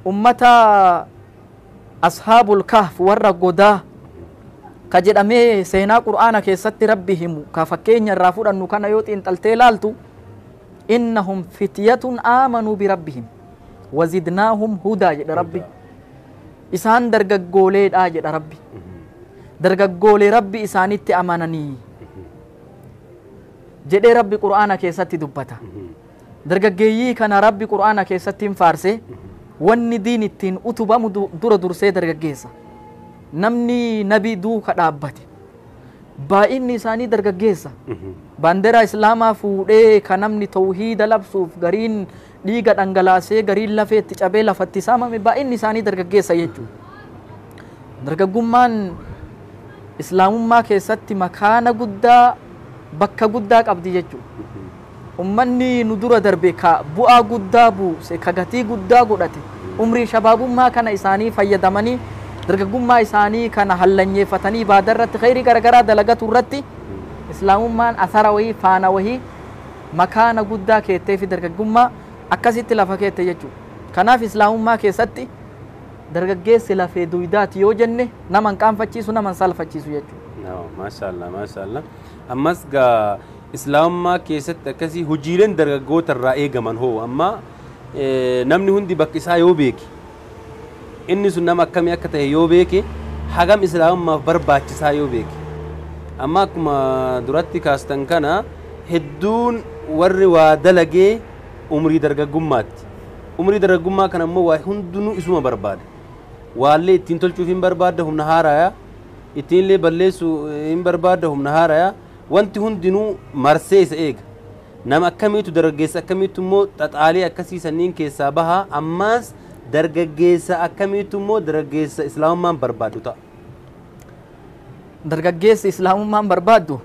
ummata ashaabul kahf warra godaa ka jedhamee seenaa qur'aana keessatti rabbi himu ka fakkeenya irraa fudhannu kana yoo xiinxaltee laaltu innahum fityatun aamanuu birabbihim wazidnaahum hudaa jedha rabbi isaan dargaggooleedha jedha rabbi dargaggoolee rabbi isaanitti amananii jedhee rabbi qur'aana keessatti dubbata dargaggeeyyii kana rabbi qur'aana keessatti hin faarse wanni diin ittiin utubamu du- dura dursee dargaggeessa namni nabii duuka dhaabbate baay'inni isaanii dargaggeessa baanderaa islaamaa fuudhee ka namni tawhiida labsuuf gariin dhiiga dhangalaasee gariin lafee itti cabee lafatti saamame baay'inni isaanii dargaggeessa jechuudha dargaggummaan islaamummaa keessatti makaana guddaa bakka guddaa qabdi jechuudha ummanni nu dura darbe ka bu'aa guddaa buuse ka gatii guddaa godhate umrii shabaabummaa kana isaanii fayyadamanii dargaggummaa isaanii kana hallanyeeffatanii baada irratti khayrii garagaraa dalagatu irratti islaamummaan asara wahii faana wahii makaana guddaa keettee fi dargaggummaa akkasitti lafa keette jechuudha kanaaf islaamummaa keessatti dargaggeessi lafee duydaati yoo jenne nama hin qaanfachiisu nama hin salphachiisu jechuudha maashaallah maashaallah ammas gaa islaamummaa keessatti akkasii hojiileen dargaggoota irraa eegaman hoo amma eh, namni hundi bakka isaa yoo beeke inni sun nama akkamii akka ta'e yoo beeke hagam islaamummaaf barbaachisaa yoo beeke amma akkuma duratti kaastan kana hedduun warri waa dalagee umrii dargaggummaatti umrii dargaggummaa kana immoo waa hundinuu isuma barbaada waallee ittiin tolchuuf hin barbaadda humna haaraya ittiinillee balleessuu hin barbaadda humna haaraya wanti hundinuu marsee isa eega nama akkamiitu dargaggeessa akkamiitu immoo xaxaalee akkasii sanniin keessaa bahaa ammaas dargaggeessa akkamiitu immoo dargaggeessa islaamummaan barbaadu ta'a. dargaggeessi islaamummaan barbaaddu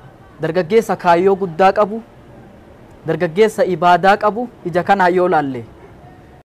dargaggeessa kaayyoo guddaa qabu dargaggeessa ibaadaa qabu ija kanaa yoo laalle